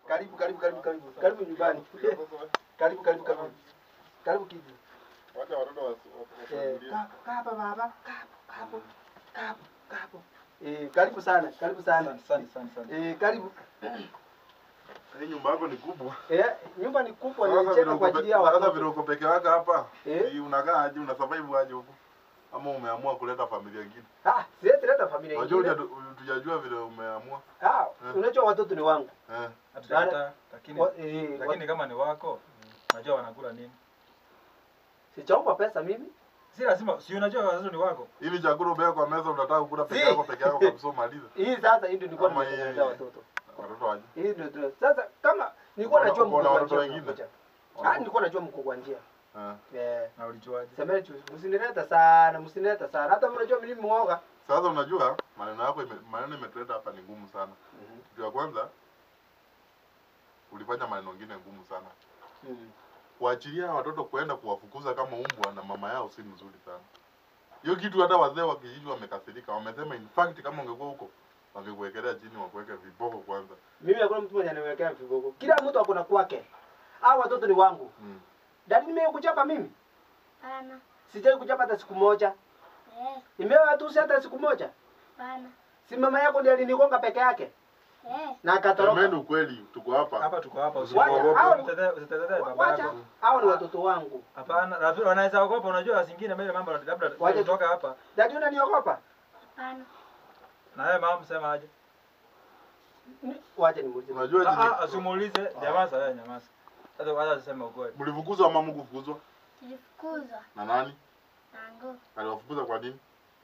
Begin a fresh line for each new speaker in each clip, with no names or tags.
Karibu karibu karibu karibu. Karibu nyumbani. Karibu karibu karibu. Karibu kiji.
Wacha watoto wasi-
Eh,
wasimulie.
kaa kaa hapa baba. Kaa hapo, kaa hapo. Kaa hapo, kaa hapo. Eh, karibu sana. Karibu sana.
Asante, asante, asante.
Eh, karibu.
Hii nyumba yako ni kubwa.
Eh, nyumba ni kubwa
Sasa
nilicheka
vile
kwa
uko
ajili ya
pe- sasa vile
watoto.
uko peke yako hapa,
Eh.
hii unakaa aje, una survive aje huko? Ama umeamua kuleta familia nyingine?
Ah, siwezi leta familia
Unajua
nyingine.
huja- tujajua vile umeamua.
Ah,
Eh.
unajua watoto ni wangu.
Eh.
Hatujakataa, lakini
Wa- eh, wa-
lakini kama ni wako, unajua wanakula nini?
Sichaomba pesa mimi.
Si lazima, si unajua watoto ni wako.
Ili chakula ubebe kwa meza unataka kukula peke
Si.
yako peke yako kabisa umalize.
Hii sasa hii ndio nilikuwa
Ama hii-
nimetengenezea watoto.
Watoto aje.
Hii ndio ndio. Sasa kama nilikuwa
Uko na-
najua
uko na
mko kwa
watoto
njia
wengine?
mnakuja. Ah, nilikuwa najua mko kwa njia.
Eh.
Eh,
Na ulijuaje?
semeni tu msinileta sana, msinileta sana. Hata mnajua mimi muoga.
Sasa unajua maneno yako ime, maneno imetuleta hapa ni ngumu sana. Kitu ya kwanza ulifanya maneno mengine ngumu sana.
Mm.
Kuachilia watoto kuenda kuwafukuza kama umbwa na mama yao si mzuri sana. Hiyo kitu hata wazee wa kijiji wamekasirika. Wamesema in fact kama ungekuwa huko wangekuwekelea chini wakuweke viboko kwanza.
Mimi hakuna mtu mwenye ananiwekea vigogo. Kila mtu akona kwake. Hao watoto ni wangu.
Mm.
Dadi nimekuchapa mimi.
Pana.
Sijai kuchapa hata siku moja.
Eh,
Nimewa tu hata siku moja.
pana.
Si mama yako ndiye alinigonga peke yake
Eh,
na akatoroka.
Semeni ukweli, tuko hapa.
Hapa tuko hapa,
Wacha,
usiogope.
hao-
Usitetee usitetee baba
Wacha,
yako.
hao ni watoto wangu.
Hapana, rafiki wanaweza ogopa, unajua zingine mbele mambo labda
Wacha-
kutoka hapa.
Dadi unaniogopa?
pana.
Na wewe mama msema aje?
Ni- Wacha nimuulize.
Unajua
Ah,
jini-
ah, asimuulize, nyamaza wewe nyamaza. Hata wacha aseme ukweli.
mlifukuzwa ama mkufukuzwa
Tulifukuzwa
na nani?
na nguo.
Aliwafukuza kwa nini?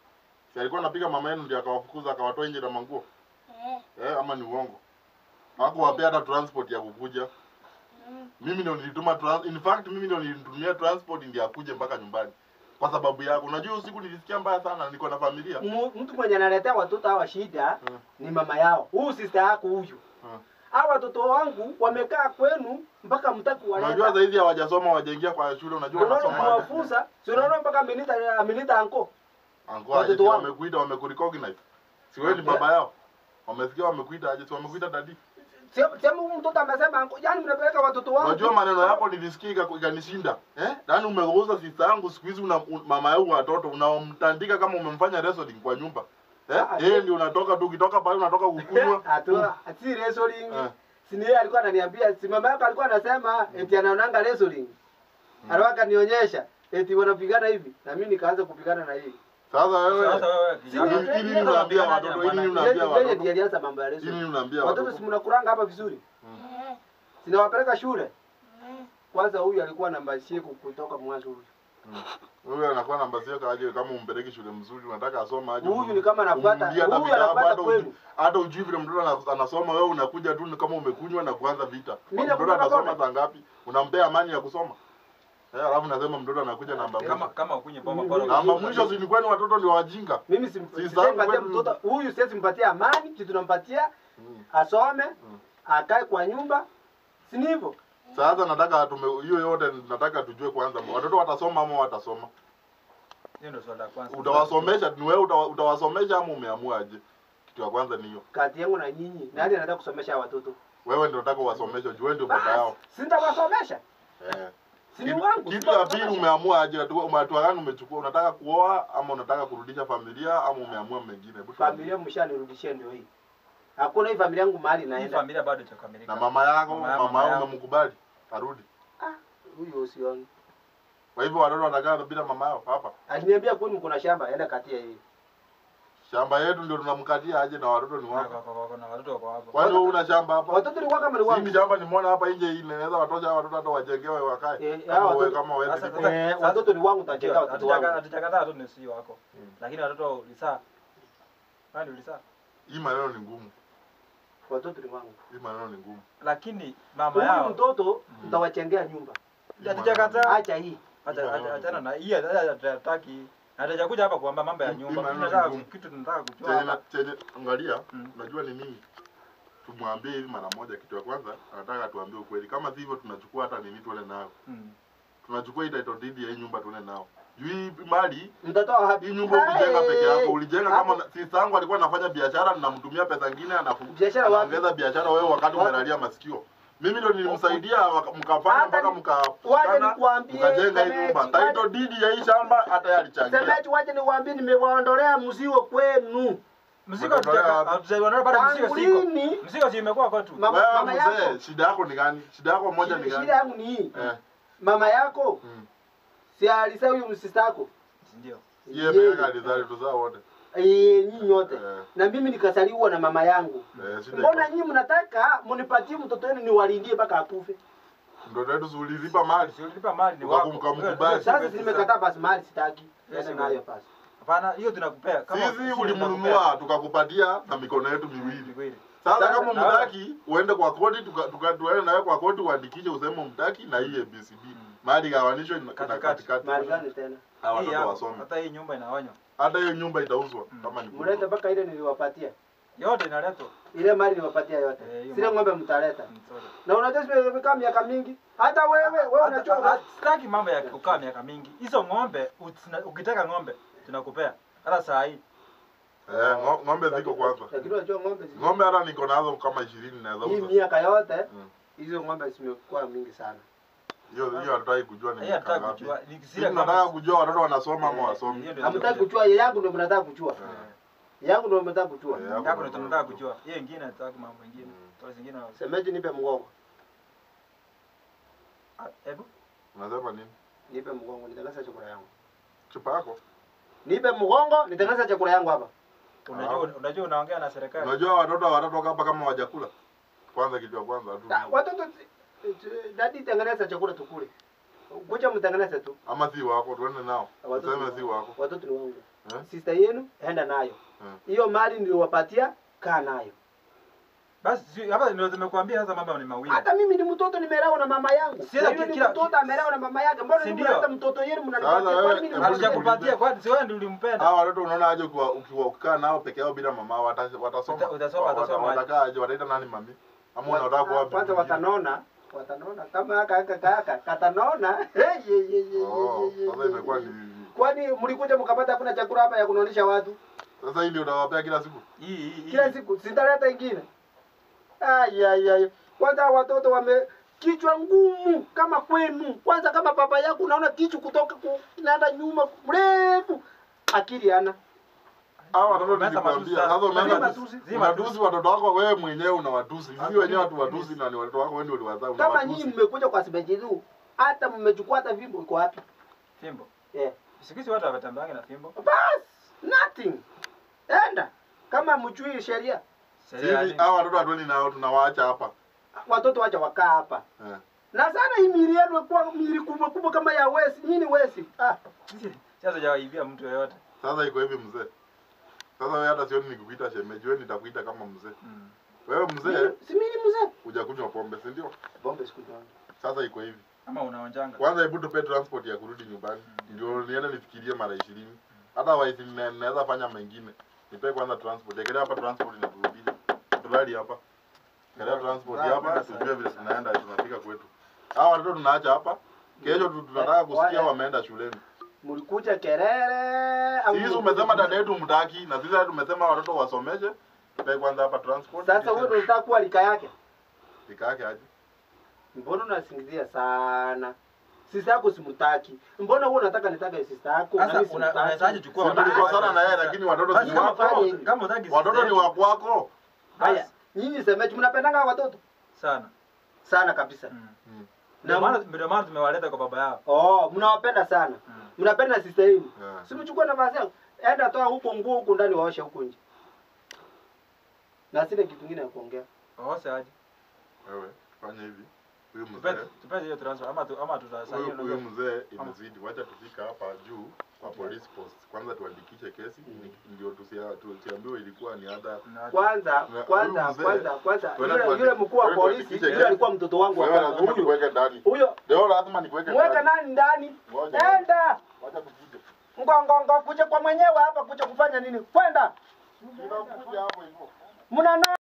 Si alikuwa anapiga mama yenu ndio akawafukuza akawatoa nje na manguo?
Eh,
Eh, ama ni uongo? Hakuwapea hata transport ya kukuja.
mm,
Mimi ndio nilituma trans in fact mimi ndio nilitumia transport ndio akuje mpaka nyumbani. Kwa sababu yako. Unajua hiyo siku nilisikia mbaya sana niko na familia.
Mu- Mtu mwenye analetea watoto hawa shida
Mm.
ni mama yao. Huyu sister yako huyu.
Mm.
Hawa watoto wangu wamekaa kwenu mpaka mtaki
Unajua
waleta.
zaidi hawajasoma hawajaingia kwa shule unajua
Unaona
wanasoma. aje.
kuwafunza, si unaona mpaka amenita amenita anko.
Anko
watoto
aje
wangu.
wamekuita wamekurecognize. Si wewe ni baba yao. Wamesikia wamekuita aje si wamekuita dadi.
Sema sema huyu mtoto amesema anko. Yaani mnapeleka watoto wangu.
Unajua maneno yako nilisikia ika- ikanishinda. Eh? Yaani umegeuza sister yangu siku hizi una un, mama yao watoto unamtandika kama umemfanya wrestling kwa nyumba. Eh?
Ah,
Yeye ndio unatoka tu ukitoka pale unatoka kukunywa.
Hatua si wrestling.
Eh.
Si ni yeye alikuwa ananiambia, si mama yako alikuwa anasema eti anaonanga wrestling. Alikuwa nionyesha eti wanapigana hivi na mimi nikaanza kupigana na hii.
Sasa wewe
Sasa wewe
Si
kijana.
ndio-
Hili nini unaambia watoto? Hili nini unaambia
Yeye yeye
watoto?
ndiye alianza mambo ya
Hili
wrestling.
nini unaambia
Watoto
watoto?
si mnakuranga hapa vizuri.
eh,
Sinawapeleka shule.
eh,
Kwanza huyu alikuwa namba sheku kutoka mwanzo huyu.
Wewe anakuwa namba sio kaje kama umpeleki shule mzuri unataka asome aje.
Huyu ni kama anafuata,
umrudie hata
huyu
vitabu,
anafuata
hata
kwenu.
ujui- Hata ujui vile mtoto ana- anasoma wewe unakuja tu ni kama umekunywa na kuanza vita.
Mimi
Mtoto
nakunywa
anasoma
pombe.
saa ngapi? Unampea amani ya kusoma? Eh, alafu nasema mtoto anakuja namba
Kama
moja.
kama ukunye pombe
Mimi-
bora.
Namba mwisho si ni kwani watoto ni wajinga.
Mimi sim-
Si
simpatia
sababu
mtoto huyu siwezi mpatia amani, kitu tunampatia
Mm.
asome, akae kwa nyumba. Si ni hivyo?
Sasa nataka tume hiyo yote nataka tujue kwanza watoto watasoma ama watasoma.
Hiyo ndio swala la kwanza.
Utawasomesha ni wewe utawa- utawasomesha ama umeamua aje? Kitu ya kwanza ni hiyo.
Kati yangu na nyinyi, nani anataka kusomesha hawa watoto?
Wewe ndio unataka uwasomeshe, juu wewe ndio baba
Basi,
yao.
si nitawasomesha.
Eh.
Si ni
Kitu-
wangu.
Kitu ya pili
sitawasomesha.
umeamua aje? Hatua hatua gani umechukua? Unataka kuoa ama unataka kurudisha familia ama umeamua mengine? Hebu tuambie.
Familia mshanirudishia ndio hii. Hakuna hii familia yangu mahali
Hii
naenda.
familia bado haijakamilika.
Na mama yako,
Mama ya-
mama
mama
yako
yangu.
umemkubali arudi.
Huyo usioni.
Kwa hivyo watoto watakaa bila mama yao hapa.
Aliniambia kwani mko na shamba, enda katia hii.
Shamba yetu ndio tunamkatia aje na watoto ni
Na
wako.
kwa- kwa- kwa- na watoto wako hapo.
Kwani wewe una shamba hapa?
Watoto ni kama ni
Hii
wangu.
ni shamba nimeona hapa nje hii inaweza watosha hawa watoto hata wajengewe wakae.
Eh,
Kama
hawa
wewe
watoto-
kama wewe
Sasa-
ndipo-
sasa-
Eh, watoto ni wangu tajenga watoto
Hatujaka-
wangu.
Hatujakataa watoto ni si wako.
Mm.
Lakini watoto ulisaa. Nani ulisaa?
Hii maneno ni ngumu.
Watoto ni wangu.
Hii maneno ni ngumu.
Lakini mama
Huyu
yao
mtoto nitawachengea nyumba.
Hii
hatujakataa.
Acha hii.
Acha- acha- Achana na hii hatutaki. Hatajakuja hapa kuamba mambo ya
Hii
nyumba.
maneno
Tunataka
ni ngumu.
kitu tunataka kujua
Chenye
hapa.
na- chenye angalia,
Mm.
unajua ni nini? Tumwambie hivi mara moja. Kitu ya kwanza anataka tuambie ukweli. Kama si hivyo, tunachukua hata nini tuende nayo.
Mm.
Tunachukua hii title deed ya hii nyumba tuende nao. Juu hii mali
Mtatoa wapi?
hii nyumba ukijenga
Hey!
peke yako, ulijenga kama
Hapo-
na- sister yangu alikuwa anafanya biashara, ninamtumia pesa nyingine, anafu
Biashara wapi?
anaongeza biashara, wewe wakati
Wapi?
umelalia masikio. Mimi ndo nilimsaidia waka- mkafanya
Hata
mpaka
ni-
mka
waje
kana,
nikuambie,
mkajenga hii
Semeji,
nyumba.
waje-
Title deed ya hii shamba hata yeye alichangia.
Semeji, waje niwaambie, nimewaondolea mzigo kwenu.
Mzigo
Umetolea
hatujaka-
wapi?
hatujaiona bado mzigo
Tangu
siko.
lini?
Mzigo si imekuwa kwetu.
Mama-
Wewe
mama
mzee,
yako.
shida yako ni gani? Shida yako moja ni
Shida
gani?
shida yangu ni hii.
Eh.
Mama yako
mm.
si alisa huyu msista yako
Ndio.
Yeye pekee alizali tuzaa wote.
Eh, nyinyi nyote
Eh.
na mimi nikasaliwa na mama yangu.
Eh, shida
Mbona
iko.
nyinyi mnataka munipatie mtoto wenu niwalindie mpaka akufe?
Ndio yetu zulizipa mali.
Si ulilipa mali ni
Uka-
wako.
ukamkubali.
Hiyo- hiyo
Sasa
si
si
pesa.
nimekataa basi mali sitaki.
Yes,
Sasa
ma'am.
nayo basi.
Hapana, hiyo tunakupea. Kama
Sisi
sisi
ulimnunua tukakupatia na mikono yetu miwili.
Miwili.
Sasa
Sasa,
kama
na-
mtaki uende kwa koti tuka, tuka tuende nawe kwa koti uandikishe useme mtaki na hii ABCD. Mali gawanishwe na
Katikati.
katikati.
Mali gani tena?
Hawa
Hii
watoto
hapa,
wasome.
Hata hii nyumba inaonywa.
Hata hiyo nyumba itauzwa
Mm.
kama ni
Mlete
kubwa.
mpaka ile niliwapatia.
Yote inaletwa.
Ile mali niliwapatia yote.
Eh, hiyo
Sile
mali.
ng'ombe mtaleta.
Mm, sorry.
Na unajua zimekaa miaka mingi. Hata wewe wewe
Hata-
unajua
hata- Sitaki mambo ya kukaa miaka mingi. Hizo ng'ombe utina- ukitaka ng'ombe tunakupea. Hata saa hii.
Eh, ngo- ng'ombe ziko kwanza.
Lakini unajua ng'ombe zi-
Ng'ombe hata niko nazo kama 20 naweza
hii
uza.
miaka yote
Mm.
hizo ng'ombe zimekuwa mingi sana.
Hiyo hiyo hatutaki kujua ni
Hii
miaka
hatutaki
ngapi.
kujua. Ni
Sisi
zile
tunataka
ng'ombe.
kujua watoto wanasoma ama
Eh,
wasomi.
hiyo ndio
Hamtaki
tunataka
kujua yangu ndio mnataka kujua.
Eh.
Yangu ndio mnataka kujua.
Eh,
Yako ndio tunataka kujua. Hiyo ingine hatutaki mambo mengine.
Mm.
Kwa zingine wa-
Semeji nipe mgongo.
Ah, hebu.
Unasema nini?
Nipe mgongo nitengeneze chakula yangu.
Chupa yako?
Nipe mgongo nitengeneze chakula yangu hapa.
Unajua unajua unaongea na serikali.
Unajua watoto watatoka hapa kama wajakula. Kwanza kitu ya kwanza
Da-
hatu.
Watoto dadi tengeneza chakula tukule. Kuja mtengeneze tu.
Ama si wako tuende nao.
Watoto
Tuseme
ni
si
wangu.
wako.
Watoto ni wangu.
Eh?
Sister yenu enda nayo.
Eh.
Hiyo mali niliwapatia kaa nayo.
Basi si- hapa ndio tumekuambia sasa mambo ni mawili.
Hata mimi ni mtoto nimelewa na mama yangu.
Si
Na
ila
yule ni
kila-
mtoto amelewa na mama yake. Mbona
Si
ni
ndio?
mnaleta mtoto yenu
Sasa
mnanipatia?
wewe-
Kwani mimi ni
hebu
mtoto yenu?
Hatujakupatia kwani si wewe ndio ulimpenda.
Hawa watoto unaona aje ukiwa ukiwa ukikaa nao peke yao bila mama wata- watasoma.
Uta- utasoma,
Wata-
watasoma aje?
Watakaa aje wataita nani mami? Ama unataka kuwa bibi
Kwanza
mwingine?
watanona. Watanona kama aka aka kaka katanona. Hey, ye, ye, ye,
Oh,
ye, ye,
sasa
ye,
imekuwa
ye.
ni
Kwani mlikuja mkapata hakuna chakula hapa ya kunonisha watu?
sasa hii ndio unawapea kila siku.
Hii hii hii.
Kila siku sitaleta ingine. Ai ai ai. Kwanza watoto wame kichwa ngumu kama kwenu. Kwanza kama baba yako unaona kichwa kutoka ku, inaenda nyuma mrefu. Akili ana.
Hawa watoto
Umeanza matusi
nilikwambia.
sasa.
Sasa umeanza
Zima
tu-
matusi.
Zima
unatusi watoto wako wewe mwenyewe unawatusi. Sisi
Hata
wenyewe
mimi-
hatuwatusi na ni watoto wako wewe ndio uliwazaa
Kama nyinyi
unawatusi.
mmekuja kwa sibejiru, hata mmechukua hata vimbo iko wapi?
Fimbo.
Eh.
Siku hizi watu hawatambangi na fimbo.
Bas, nothing. Enda. Kama mchui sheria,
Sheria
Sisi
yani-
hawa watoto hatuendi nao tunawaacha hapa.
watoto wacha wakaa hapa.
Eh.
Na sana hii miili yenu kwa miili kubwa kubwa kama ya wesi. Nyinyi wesi. Ah,
Sisi sasa hajawaibia mtu yoyote.
Sasa iko hivi mzee. Sasa wewe hata sioni nikukuita shemeji, wewe nitakuita kama mzee.
Mm.
Wewe mzee
mimi- si mimi ni mzee.
hujakunywa pombe, si ndio?
Bombe sikunywa.
Sasa iko hivi.
Ama unaonjanga.
Kwanza hebu tupe transport ya kurudi nyumbani. Ndio niende nifikirie mara 20. Hata waisi naweza fanya mengine. Nipe kwanza transport. Ekelea hapa transport inaturudisha. Tulali hapa. Ekelea transport
Sawa,
hapa
sawa.
tujue vile tunaenda tunafika kwetu. Hawa watoto tunaacha hapa. Kesho tu- tunataka kusikia
Wale-
wameenda shuleni.
Mlikuja kelele au
Sisi umesema dada yetu mtaki na sisi hata tumesema watoto wasomeshe. Tupe kwanza hapa transport.
Sasa wewe ndio unataka kuwa lika yake.
Ikake aje.
Mbona unasingizia sana? Sisi yako simtaki. Mbona wewe unataka nitaka sisi yako?
Sasa
nami
una-
simtaki?
unawezaje chukua
Sisi
watoto
tulikosana na yeye
Sasa-
lakini watoto
Basi
si
kama
wako.
wafanye
utaki- kama utaki
Watoto ni
sister
wa kwako.
Haya, nyinyi semeji mnapendanga watoto
sana.
sana kabisa.
Mm.
Mm.
Ndio
Na
maana ndio maana tumewaleta kwa baba yao.
oh, mnawapenda sana.
Mm.
Mnapenda sister yenu.
Yeah.
Si mchukue nafasi yako. Enda toa huko nguo huko ndani waoshe huko nje. Na sina kitu kingine ya kuongea.
Waose aje.
Wewe fanya hivi. Huyu
Tupe
mzee
tupe hiyo transfer ama tu, ama tutasaini
huyu huyu mzee imezidi. Wacha tufika hapa juu kwa police post. Kwanza tuandikishe kesi
Mm.
ndio tusia- tusiambiwe ilikuwa ni ada.
Kwanza
Na
kwanza
huyu mzee,
kwanza kwanza
twende
yule
tuandike-
yule mkuu wa
twende
polisi
tuandikishe
yule
kesi.
alikuwa mtoto wangu wa
Wewe
kwanza.
lazima
Huyo
nikuweke ndani.
huyo
Leo lazima nikuweke
mweka
ndani.
nani ndani?
Ngoja.
Enda.
Wacha tufike.
Ngongongo kuja kwa mwenyewe hapa kuja kufanya nini? Kwenda.
Tunakuja hapo hivyo.
Mnano